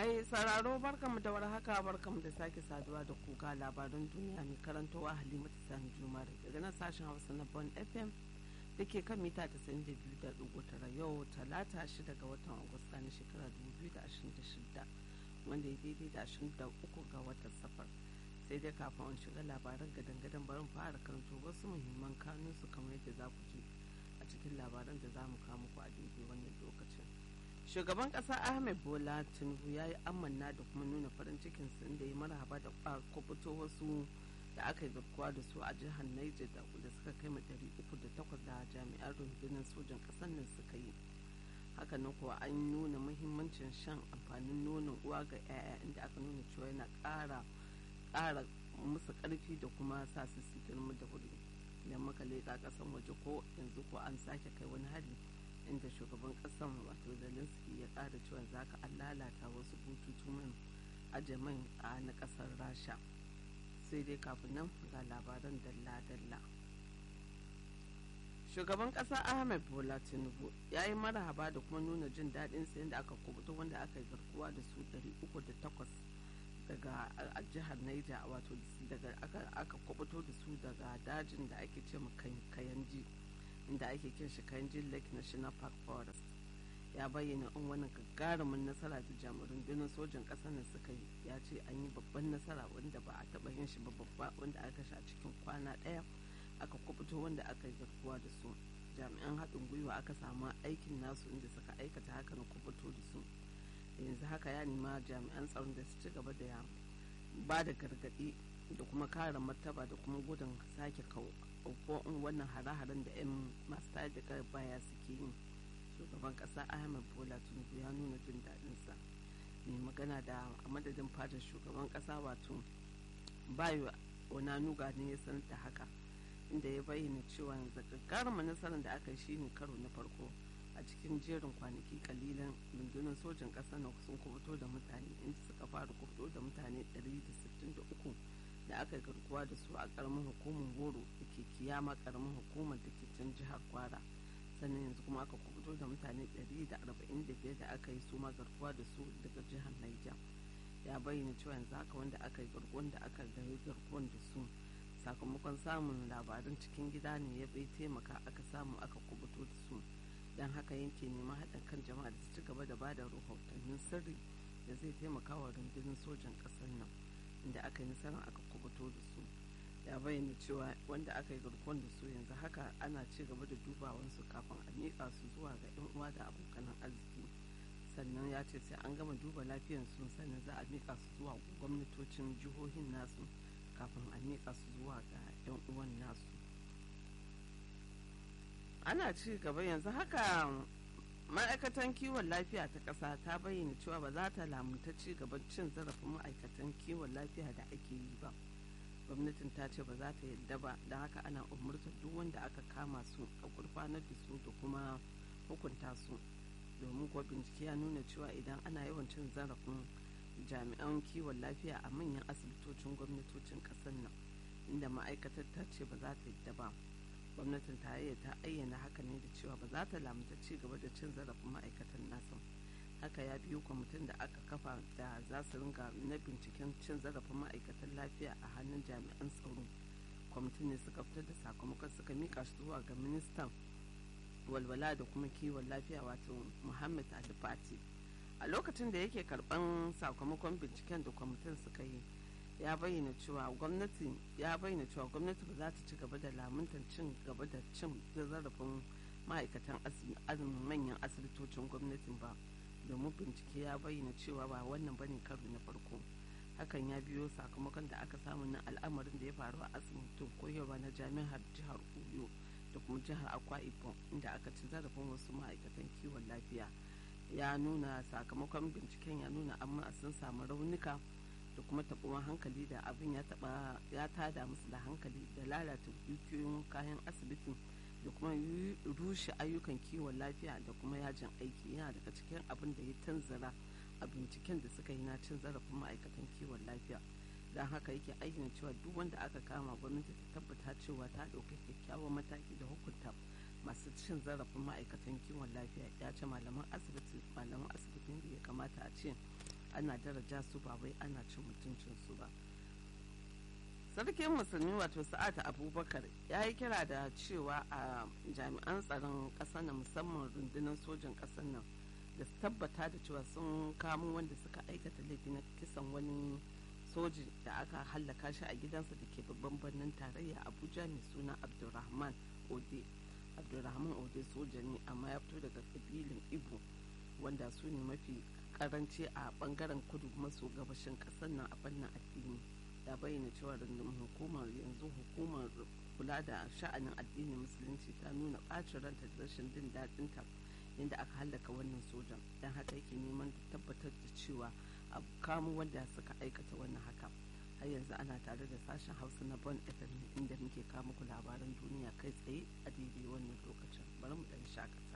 Mai sauraro barkamu da warhaka barkamu da sake saduwa da kuka labaran duniya mai karantowa Halimatu Sani Jumar daga nan sashen Hausa na Bon FM da ke kan mita 92.9 yau talata shi daga watan Agusta na shekara 2026 wanda ya daidai da 23 ga watan safar. sai dai kafin an shiga labaran gadan-gadan barin fara karanto wasu muhimman kanunsu kamar yadda za ku ji a cikin labaran da za mu kama ku a daidai wannan lokacin shugaban kasa ahmed bola tinubu ya yi amanna da kuma nuna farin cikin inda ya marhaba da kwakubuto wasu da aka yi garkuwa da su a jihar niger da suka kai ɗari uku da takwas da jami'an rundunar sojan ƙasar nan suka yi hakanan kuwa an nuna muhimmancin shan amfanin nonon uwa ga 'ya'ya inda aka nuna cewa yana ƙara ƙara musu ƙarfi da kuma sa su su girma da wuri idan muka leƙa ƙasan waje ko yanzu ko an sake kai wani hari inda shugaban ƙasan wato zelensky ya ƙara cewa za ka an lalata wasu bututu man aje man a na ƙasar rasha sai dai kafin nan ga labaran dalla-dalla shugaban ƙasa ahmed bola tinubu ya yi marhaba da kuma nuna jin daɗin sayan da aka kubuta wanda aka yi garkuwa da su 308 daga a jihar Niger wato daga aka kubuto da su daga dajin da ake ce kayanji inda ake kin shi kayanji lake national park forest ya bayyana in wani gagarumin nasara da jami'an rundunar sojan ƙasar nan suka yi ya ce an yi babban nasara wanda ba a taɓa yin shi ba babba wanda aka sha cikin kwana ɗaya aka kubuto wanda aka yi garkuwa da su jami'an haɗin gwiwa aka samu aikin nasu inda suka aikata haka na kubuto da su yanzu haka ya nema jami'an tsaron da su ci gaba da ba da gargaɗi da kuma kare martaba da kuma gudun sake in wannan hare-haren da 'yan masu tayar da baya suke yin shugaban ƙasa ahmed bola tinubu ya nuna jin daɗinsa mai magana da a madadin fadar shugaban ƙasa wato bayo onanuga ne ya sanar da haka inda ya bayyana cewa yanzu gagarumin nasarar da aka yi shine karo na farko a cikin jerin kwanaki kalilan rundunar sojan ƙasar na sun kubuto da mutane inda suka fara kubuto da mutane 163 da aka garkuwa da su a ƙaramin hukumar goro da ke kiyama ƙaramin hukumar da ke can jihar kwara sannan yanzu kuma aka kubuto da mutane 145 da aka yi su ma garkuwa da su daga jihar niger ya bayyana cewa yanzu haka wanda aka yi garkuwan da aka gari garkuwan da su sakamakon samun labarin cikin gida ne ya bai taimaka aka samu aka kubuto da su don haka yanke neman haɗin kan jama'a da su ci gaba da bada rahotannin sirri da zai taimaka wa rundunar sojan ƙasar nan inda aka yi nasarar aka kubuto da su ya bayyana cewa wanda aka yi garkuwan da su yanzu haka ana ci gaba da dubawansu kafin a miƙa su zuwa ga 'yan uwa da abokan arziki sannan ya ce sai an gama duba lafiyar su sannan za a miƙa su zuwa gwamnatocin jihohin nasu kafin a miƙa su zuwa ga 'yan uwan nasu ana ci gaba yanzu haka ma'aikatan kiwon lafiya ta ƙasa ta bayyana cewa ba za ta lamunta ci gaban cin zarafin ma'aikatan kiwon lafiya da ake yi ba gwamnatin ta ce ba za ta yadda ba da haka ana umurtar duk wanda aka kama su a gurfanar da su da kuma hukunta su domin kuwa bincike ya nuna cewa idan ana yawan cin zarafin jami'an kiwon lafiya a manyan asibitocin gwamnatocin ƙasar nan inda ma'aikatar ta ce ba za ta yadda ba gwamnatin tarayya ta ayyana haka ne da cewa ba za ta lamunta ci gaba da cin zarafin ma'aikatan nasa haka ya biyo kwamitin da aka kafa da za su ringa na binciken cin zarafin ma'aikatan lafiya a hannun jami'an tsaro kwamitin ne suka fitar da sakamakon suka mika shi zuwa ga ministan walwala da kuma kiwon lafiya wato muhammad alifati a lokacin da yake karban sakamakon binciken da kwamitin suka yi ya bayyana cewa gwamnati ya bayyana cewa gwamnati ba za ta ci gaba da lamuntar cin gaba da cin zarafin ma'aikatan manyan asibitocin gwamnatin ba domin bincike ya bayyana cewa ba wannan bane karo na farko hakan ya biyo sakamakon da aka samu na al'amarin da ya faru a asibitin koyarwa na jami'ar jihar oyo da kuma jihar akwa ibom inda aka ci zarafin wasu ma'aikatan kiwon lafiya ya nuna sakamakon binciken ya nuna amma sun samu raunuka da kuma taɓuwan hankali da abin ya taɓa ya tada musu da hankali da lalata dukiyoyin kayan asibitin da kuma rushe ayyukan kiwon lafiya da kuma yajin aiki yana daga cikin abin da ya tanzara a binciken da suka yi na cin zarafin ma'aikatan kiwon lafiya don haka yake ayyana cewa duk wanda aka kama gwamnati ta tabbata cewa ta ɗauki kyakkyawan mataki da hukunta masu cin zarafin ma'aikatan kiwon lafiya ya ce malaman asibiti malaman asibitin da ya kamata a ce ana daraja su ba wai ana cin mutuncin su ba sarkin musulmi wato sa'ad abubakar ya yi kira da cewa a jami'an tsaron ƙasar nan musamman rundunar sojan ƙasar nan da su tabbata da cewa sun kamo wanda suka aikata laifi na kisan wani soji da aka hallaka shi a gidansa da ke babban birnin tarayya abuja mai suna abdulrahman ode abdulrahman ode soja ne amma ya fito daga kabilin ibo wanda su ne mafi karanci a bangaren kudu maso gabashin kasar nan a fannin addini ya bayyana cewa rundunar hukumar yanzu hukumar kula da sha'anin addinin musulunci ta nuna bacin ranta da rashin jin daɗin ta inda aka hallaka wannan sojan don haka yake neman tabbatar da cewa a kamo wanda suka aikata wannan haka har yanzu ana tare da sashen hausa na bon fm inda muke kama ku labaran duniya kai tsaye a daidai wannan lokacin bari mu ɗan shakata